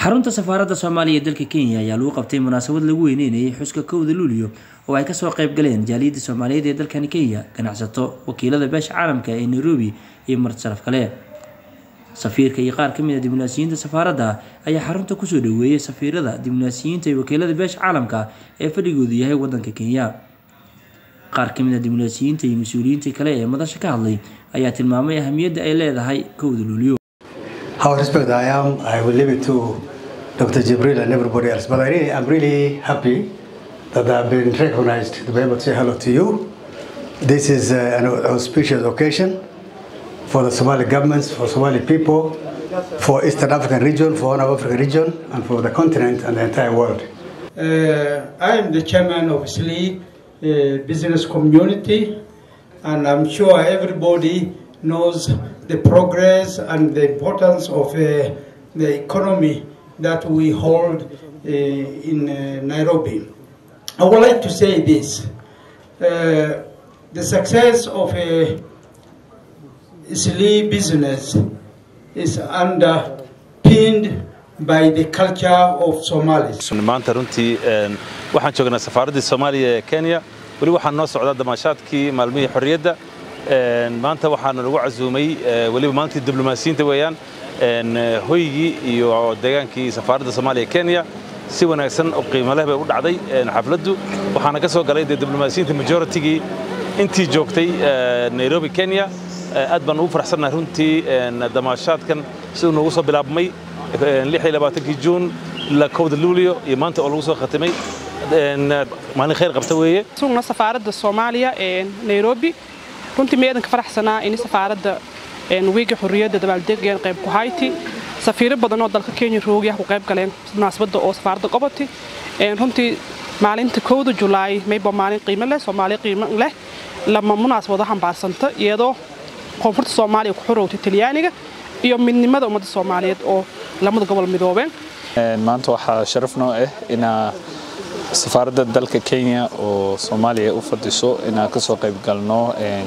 xarunta safaaradda soomaaliya ee dalka kenya ayaa lagu qabtay munaasabad lagu weyneynayay xuska kowda luulyo oo ay kasoo qayb galeen jaaliyadda soomaaliyeed ee dalkani kenya ganacsato wakiilada beesha caalamka ee nairobi iyo marti sharaf kale safiirka iyo qaar kamid a diblomaasiyiinta safaaradda ayaa xarunta kusoo dhaweeyay safiirada diblomaasiyiinta iyo wakiilada beesha caalamka ee fadhigoodu yahay wadanka kenya qaar kamid a diblomaasiyiinta iyo mas-uuliyiinta kale ee madasha ka hadlay ayaa tilmaamay ahamiyadda ay leedahay kowda luulyo How respect I am, I will leave it to Dr. Jibril and everybody else. But I really, I'm really happy that I've been recognized to be able to say hello to you. This is uh, an auspicious occasion for the Somali governments, for Somali people, for Eastern African region, for Horn of African region, and for the continent and the entire world. Uh, I am the chairman of SLE uh, business community, and I'm sure everybody knows the progress and the importance of uh, the economy that we hold uh, in uh, Nairobi. I would like to say this. Uh, the success of a SLE business is underpinned by the culture of Somalis. maanta runtii waxaan joognaa safaaraddii soomaaliya ee kenya weli waxaa noo socdaa damaashaadkii maalmihii xorriyadda maanta waxaanu lagu casuumay weliba maalintii diblomaasiyiinta weeyaan hoygii iyo deegaankii safaaradda soomaaliya kenya si wanaagsan oo qiimo leh bay u dhacday xafladdu waxaana ka soo galay dee diblomaasiyiinta majoritigii intii joogtay nairobi kenya aad baan ugu faraxsannahay runtii damaashaadkan siduu noogu soo bilaabmay kii juun ilaa kowda luulyo iyo maanta oo lagu soo khatimay maalin khayr qabta weeye sugna safaaradda soomaaliya ee nairobi runtii meedanka faraxsanaa in safaaradda wiiga xurriyadda dabaaldegeen qayb ku hayti safiiro badan oo dalka kenya roogya ku qayb galeen munaasabadda oo safaaradda qobati runtii maalinta kowda julaay mayba maalin qiimo leh soomaaliya qiimo leh lama munaasabado xambaarsanta iyadoo koonfurta soomaaliya ku xorowtay talyaaniga iyo midnimada ummadda soomaaliyeed oo lamada gobol midoobeen maanta waxaa sharaf noo ah inaa safaaradda dalka kenya oo soomaaliya u fadhiso inaan kasoo qayb galno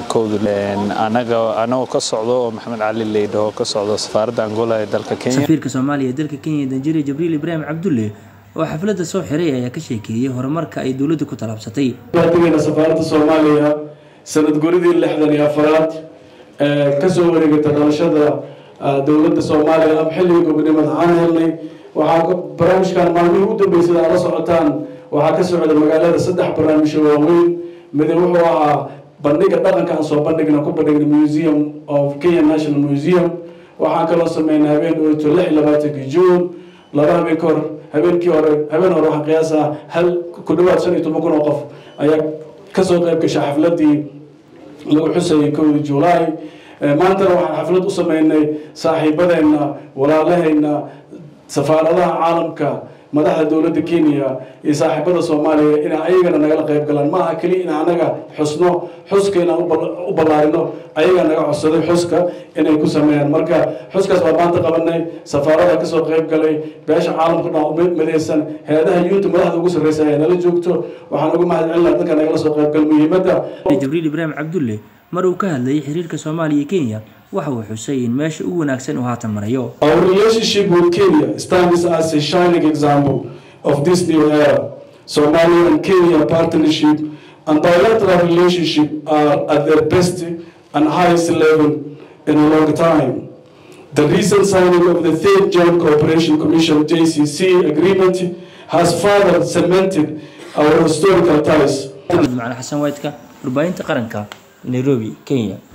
anagoo ka socdo oo maxamed cali leydhaho ka socdo safaaradda angola ee dalka kenya safiirka soomaaliya ee dalka kenya danjire jibriil ibraahim cabdulle oo xafladda soo xiray ayaa ka sheekeeyey horumarka ay dowladda ku talaabsatay baadigeena safaaradda soomaaliya sanad guridii lixdan iyo afaraad kasoo wareegata dhalashada dowladda soomaaliya ama xilligii gobonimada aan helnay waxaa barnaamijkan maalmihii u dambeysay aad la socotaan waxaa ka socda magaalada saddex barnaamijyo waaweyn mid wuxuu ahaa bandhiga dhaqanka aan soo bandhigna ku bandhigna museum of kenya national museum waxaan kaloo sameynay habeen dhowto lix iyo labaatankii juun laba habeen ka hor habeenkii hore habeen hore waxaan qiyaasaa hal ku dhawaad shan iyo toban kun oo qof ayaa kasoo qayb gashay xafladii lagu xusayay kowdii julaay maantana waxaan xaflad u sameynay saaxiibadeenna walaalaheenna safaaradaha caalamka madaxda dowladda kenya iyo saaxiibada soomaaliya inay ayagana nagala qayb galaan maaha keliya in anaga xusno xuska inaan u ballaarino ayagaa naga codsaday xuska inay ku sameeyaan marka xuskaas baa maanta qabanay safaarada kasoo qayb galay beesha caalamka dhan midaysan hay-adaha yuunta madaxda ugu sarreysa ayaa nala joogto waxaan uga mahad celinaa dadka nagala soo qayb gal muhiimadda jibriil ibraahim cabdulle mar uu ka hadlayay xiriirka soomaaliya kenya waxa uu xusay in meesha ugu wanaagsan uu haatan marayo Our relationship with Kenya stands as a shining example of this new era. Somalia and Kenya partnership and bilateral relationship are at their best and highest level in a long time. The recent signing of the Third Joint Cooperation Commission JCC agreement has further cemented our historical ties. macali xasan waydka warbaahinta qaranka nairobi kenya